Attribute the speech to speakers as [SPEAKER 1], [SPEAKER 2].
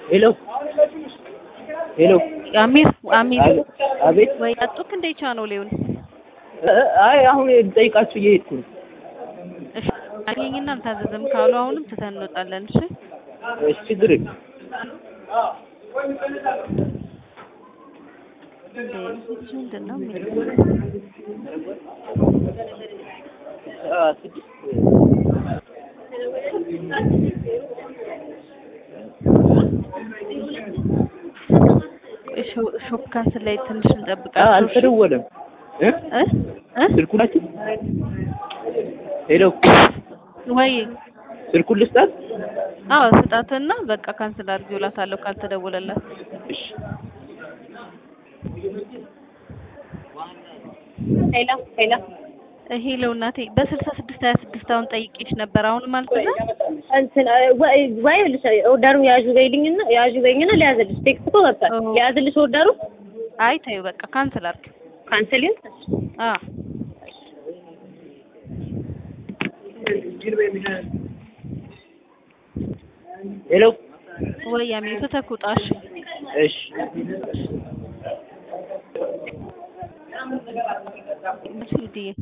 [SPEAKER 1] ሄሎ ሄሎ
[SPEAKER 2] አሚር አሚር
[SPEAKER 1] አቤት
[SPEAKER 2] ወይ አጡክ እንደ ቻናሌውን
[SPEAKER 1] አይ አሁን ልጠይቃችሁ እየሄድኩ ነው።
[SPEAKER 2] እሺ አገኝና አልታዘዘም ካሉ አሁንም ትተን እንወጣለን። እሺ
[SPEAKER 1] እሺ ችግር የለም።
[SPEAKER 2] እንዴ ምንድን ነው የሚለው?
[SPEAKER 1] አ ስድስት
[SPEAKER 2] ሾ- ሾፕ ካንስል ላይ ትንሽ
[SPEAKER 1] አ
[SPEAKER 2] እንጠብቃቸው። እሺ?
[SPEAKER 1] አልተደወለም እ
[SPEAKER 2] እ እ
[SPEAKER 1] ስልኩ ናችሁ? ሄሎ
[SPEAKER 2] ወይ
[SPEAKER 1] ስልኩን ልስጣት?
[SPEAKER 2] አዎ ስጣትና በቃ ካንስል አድርጊው እላታለሁ ካልተደወለላት።
[SPEAKER 1] እሺ
[SPEAKER 3] ሄሎ ሄሎ
[SPEAKER 2] ሄሎ እናቴ በስልሳ ስድስት ሀያ ስድስት አሁን ጠይቄሽ ነበር። አሁንም አልተዛ
[SPEAKER 3] እንትን ወይ ወይ ልሽ ኦርደሩን ያዡ በይልኝና ያዡ በይኝና ሊያዝልሽ ቴክስት እኮ ገብቷል።
[SPEAKER 2] ኦ።
[SPEAKER 3] ሊያዝልሽ ኦርደሩ
[SPEAKER 2] አይ ተይው በቃ ካንስል አድርጊው።
[SPEAKER 3] ካንሰል ይሁን።
[SPEAKER 2] አ
[SPEAKER 1] ሄሎ
[SPEAKER 2] ወይ አሚር ተተኩጣሽ
[SPEAKER 1] እሺ
[SPEAKER 2] እሺ